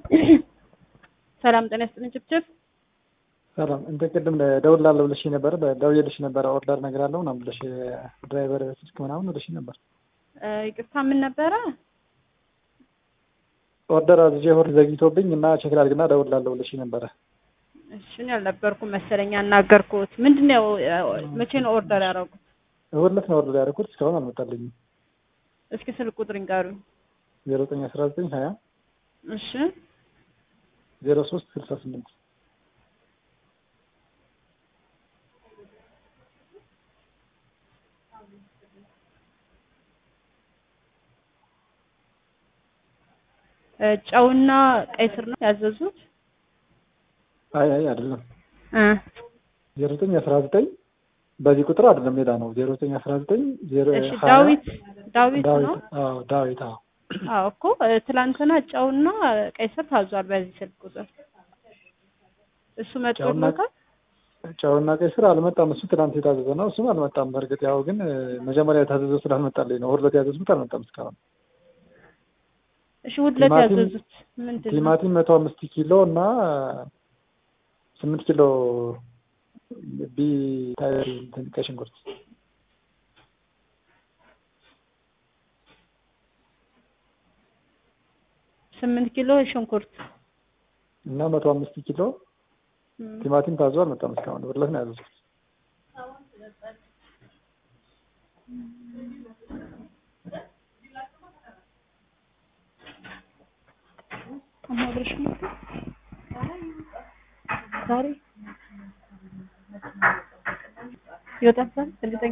ሰላም ጤና ይስጥልኝ ጭብጭብ ሰላም እንደ ቅድም ደውላለሁ ብለሽ ነበረ ደውዬልሽ ነበረ ኦርደር ነገር አለው ምናምን ብለሽ ድራይቨር ስልክ ምናምን ብለሽ ነበር። ይቅርታ ምን ነበረ? ኦርደር አዝዤ ሆር ዘግይቶብኝ እና ቼክ ላድርግና ደውላለሁ ብለሽ ነበረ። እሺ እኔ አልነበርኩም መሰለኝ ያናገርኩት። ምንድን ነው መቼ ነው ኦርደር ያደረጉት? እሑድ ዕለት ነው ኦርደር ያደረኩት እስካሁን አልመጣልኝም። እስኪ ስልክ ቁጥር ይንገሩኝ። ዜሮ ዘጠኝ አስራ ዘጠኝ ሀያ እሺ ዜሮ ሶስት ስልሳ ስምንት ጨውና ቀይ ስር ነው ያዘዙት? አይ አይ አይደለም እ ዜሮ ዘጠኝ አስራ ዘጠኝ በዚህ ቁጥር አይደለም ሌላ ነው። ዜሮ ዘጠኝ አስራ ዘጠኝ ዜሮ እሺ ሀያ ዳዊት ዳዊት ነው? አዎ ዳዊት አዎ አዎ እኮ ትላንትና ጨውና ቀይ ስር ታዟል በዚህ ስልክ ቁጥር። እሱ መጥቶለታል? ጨውና ቀይ ስር አልመጣም። እሱ ትናንት የታዘዘ ነው። እሱም አልመጣም። በእርግጥ ያው ግን መጀመሪያ የታዘዘው ስላልመጣልኝ ነው። እሑድ ዕለት ያዘዝኩት አልመጣም እስካሁን። እሺ እሑድ ዕለት ቲማቲም- ያዘዙት ምንድን ነው? ቲማቲም መቶ አምስት ኪሎ እና ስምንት ኪሎ ቢ ታይር እንትን ቀይ ሽንኩርት ስምንት ኪሎ ሽንኩርት እና መቶ አምስት ኪሎ እም፣ ቲማቲም ታዞ አልመጣም እስካሁን። እሑድ ዕለት ነው ያዘዝኩት። አማብረሽ ነው ዛሬ ይወጣል እርግጠኛ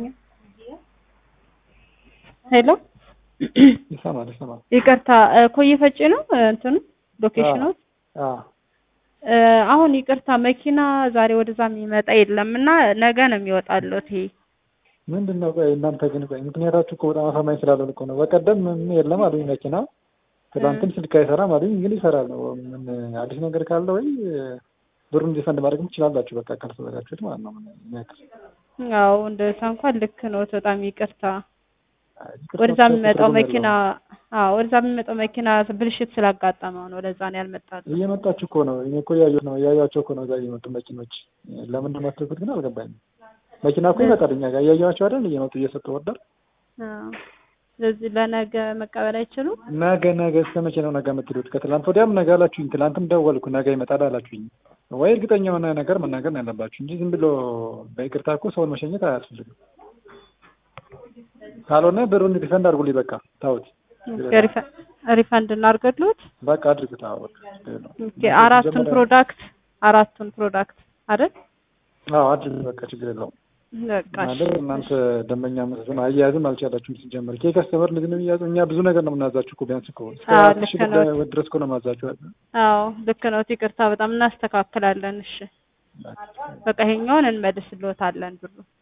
ሄሎ ይሰማል ይሰማል። ይቅርታ እ፣ ኮዬ ፈጬ ነው እ፣ እንትኑ ሎኬሽኑ አዎ እ፣ አሁን ይቅርታ መኪና ዛሬ ወደዛ የሚመጣ የለም እና ነገ ነው የሚወጣለት ይሄ ምንድን ነው ቆይ እናንተ ግን ቆይ ምክንያታችሁ እኮ በጣም አሳማኝ ስላልሆነ እኮ ነው። በቀደም ምንም የለም አሉኝ መኪና፣ ትናንትም ስልክ አይሰራም አሉኝ። ግን ይሰራል ነው ምን አዲስ ነገር ካለ ወይ ብሩን ዲፈንድ ማድረግም ትችላላችሁ። በቃ ካልተዘጋችሁት ማለት ነው። ምን የሚያክል ያው እንደዛ እንኳን ልክ ነው። በጣም ይቅርታ አይ፣ ይቅርታ ወደዛ ትርጉም የሚመጣው የለውም። መኪና አዎ ወደዛ የሚመጣው መኪና ብልሽት ስላጋጠመው ነው። ለዛ ነው ያልመጣል። እየመጣችሁ እኮ ነው። እኔ እኮ እያየሁ ነው እያያቸው እኮ ነው እዛ እየመጡ መኪኖች። ለምንድን ነው የማትልኩት ግን አልገባኝም። መኪና እኮ ይመጣል እኛ ጋር እያየኋቸው አይደል እየመጡ እየሰጡ ወርደር አዎ ስለዚህ ለነገ መቀበል አይችሉም። ነገ ነገ እስከ መቼ ነው ነገ የምትሉት? ከትላንት ወዲያም ነገ አላችሁኝ። ትላንትም ደወልኩ ነገ ይመጣል አላችሁኝ። ወይ እርግጠኛ የሆነ ነገር መናገር ነው ያለባችሁ እንጂ ዝም ብሎ በይቅርታ እኮ ሰውን መሸኘት አያስፈልግም። ካልሆነ ብሩን ሪፈንድ አድርጉልኝ። በቃ ታውት ሪፈ- ሪፈንድ እናድርግልዎት። በቃ አድርጉት። አዎ በቃ ችግር የለውም። ኦኬ አራቱን መጀመሪያ- ፕሮዳክት አራቱን ፕሮዳክት አይደል? አዎ አድርጉት። በቃ ችግር የለውም። በቃ እሺ። ማለት እናንተ ደንበኛ መስሎን አያያዝም አልቻላችሁም። ሲጀመር ኬ ከስተመር ልጅ ነው የሚያዘው። እኛ ብዙ ነገር ነው የምናዛችሁ እኮ ቢያንስ እኮ እስከ አዎ፣ አራት ልክ ሺህ ነው። ብር ድረስ እኮ ነው የማዛችሁ። አዎ ልክ ነው። ይቅርታ በጣም እናስተካክላለን። እሺ በቃ ይሄኛውን እንመልስልዎታለን ብሩ